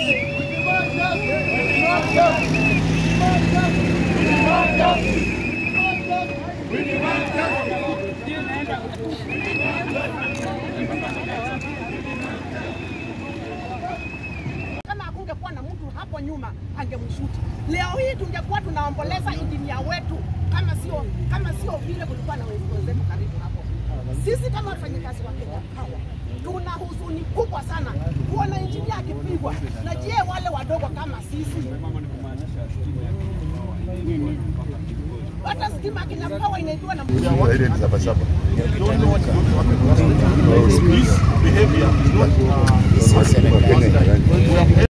Kama hakungekuwa na mtu hapo nyuma angemshuti. Leo hii tungekuwa tunaomboleza injinia wetu, kama sio kama sio vile kulikuwa na wenzetu karibu hapo. Sisi kama wafanyakazi wa Kenya Power tuna huzuni kubwa sana kuona injinia akipigwa, na je, wale wadogo kama sisi hata stima Kenya Power inaitwa na Ile ni sabasaba. This behavior is not uh, Wakenya,